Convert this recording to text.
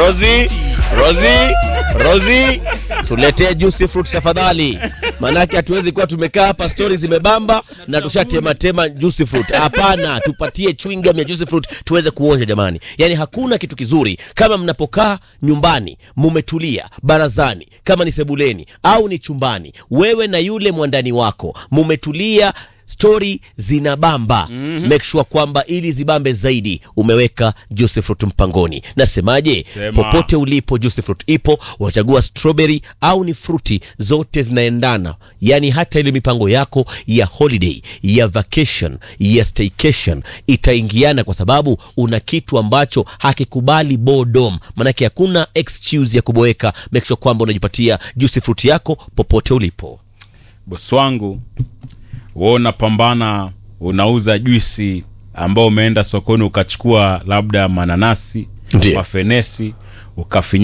Rozi, Rozi, Rozi, tuletee juicy fruit tafadhali, maanake hatuwezi kuwa tumekaa hapa stori zimebamba na tushatematema juicy fruit. Hapana, tupatie chewing gum ya juicy fruit tuweze kuonja jamani. Yani hakuna kitu kizuri kama mnapokaa nyumbani mumetulia barazani, kama ni sebuleni au ni chumbani, wewe na yule mwandani wako mumetulia stori zinabamba mm-hmm. make sure kwamba ili zibambe zaidi umeweka juicy fruit mpangoni nasemaje Sema. popote ulipo juicy fruit ipo unachagua strawberry au ni fruti zote zinaendana yaani hata ile mipango yako ya holiday ya vacation ya staycation itaingiana kwa sababu una kitu ambacho hakikubali bodom maanake hakuna excuse ya kuboeka make sure kwamba unajipatia juicy fruit yako popote ulipo bosi wangu wewe unapambana unauza juisi ambao umeenda sokoni ukachukua labda mananasi Ndiyo. mafenesi ukafinya